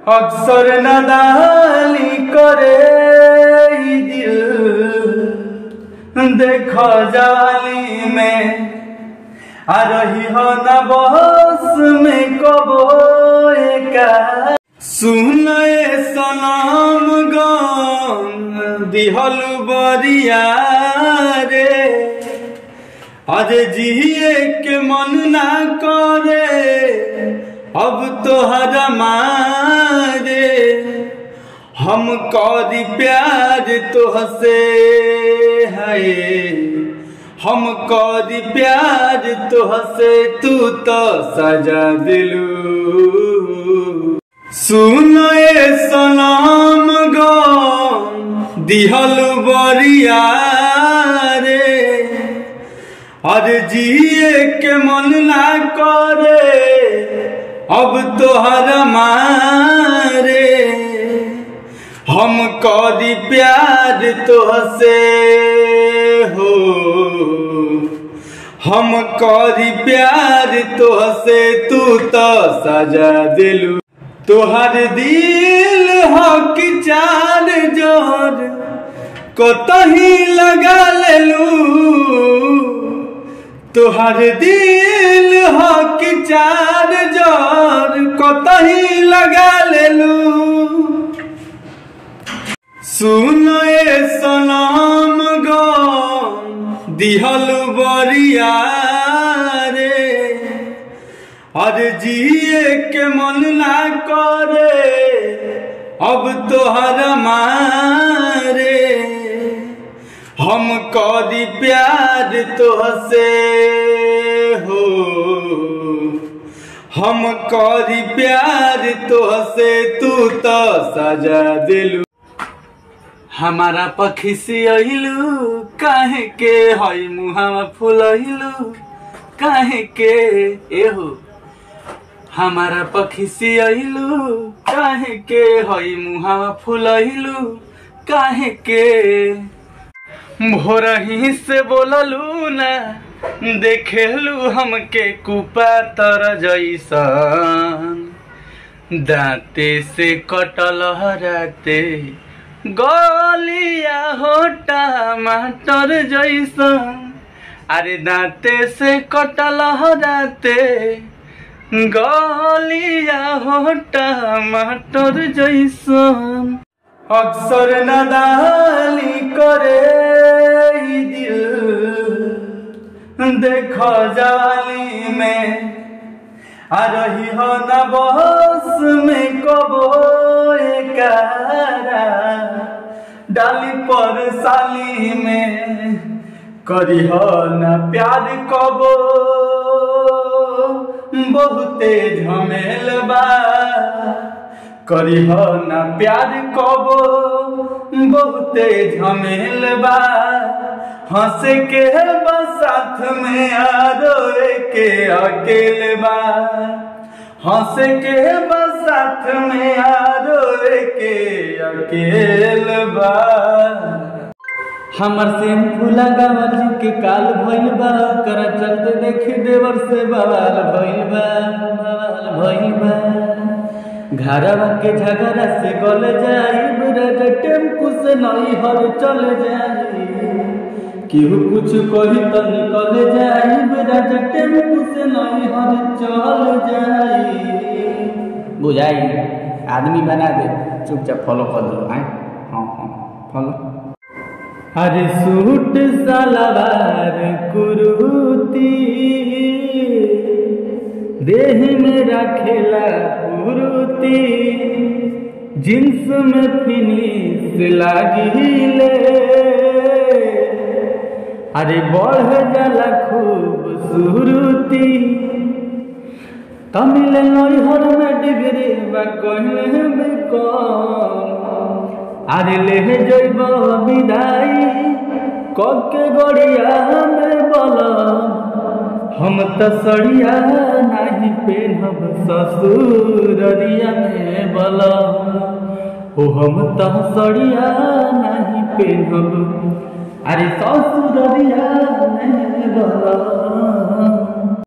अक्सर नदाली करे ई दिल देख जाली में आ रही हो न बस में कबो एका सुन ए सलाम गम दिहल बरिया रे आज जिए के मन ना करे अब तोहर मारे हम करी प्यार तोहसे है हम करी प्यार तोहसे तू तो सजा दिलू सुन ए सलाम गो दिहल बरिया रे अरे जिए के मन ना करे अब तोहर मारे हम करी प्यार तोहसे हो हम करी प्यार तोहसे तू तो सजा दिलू तोहर दिल हो कि चार जोर कतही लगा लेलू तोहर दिल हो कि चार जोर कतही लगा लेलू सुन ए सलाम गो दिहल बरिया रे अरे जिए के मन ना करे अब तोहर मारे हम करी प्यार तोहसे हो हम करी प्यार तोहसे तू तो सजा दिलू हमारा पखी अहिलू काहे के हई मुहावा फुलहिलू काहे के एहो हमारा पखी अहिलू काहे के हई मुहावा फुलहिलू काहे के भोरही से बोललू ना देखेलू हमके कुपा तर जैसन दांते से कटल हराते गलिया हो टमाटर जैसन अरे दांते से कटल हराते गलिया हो टमाटर जैसन अक्सर नदाली करे ई दिल देख जाली में आ रही हो न बस में कबो एकारा डाली पर साली में करी हो न प्यार कबो बहुते झमेल बा करी हो न प्यार कबो बहुते झमेल बा हंस के बा साथ में आरोए के अकेले बा हंस के बा साथ में आरोए के अकेले बा हमर शैम्पू लगावल जी के काल भइल बा कर चलते देख देवर से बवाल भइल बा बवाल भइल बा घरवा के झगड़ा से गल जाई ब्रज टेम्पू से नई हर चल जाई केहू कुछ कही तो निकल जाई ब्रज टेम्पू से नई हर चल जाई बुझाई आदमी बना दे चुपचाप फॉलो कर दो आए हाँ हाँ फॉलो अरे सूट सलवार कुरुती देह में रखेला कुरुती जींस में फिनिश लागिले अरे बढ़ जाला खूबसूरती तमिल नैहर में डिग्री बा कहले में कम अरे ले जैब विदाई कके गड़िया में बलम हम त सड़िया नहीं पेनब ससुररिया में बलम ओ हम त सड़िया नहीं पेनब अरे ससुररिया में बलम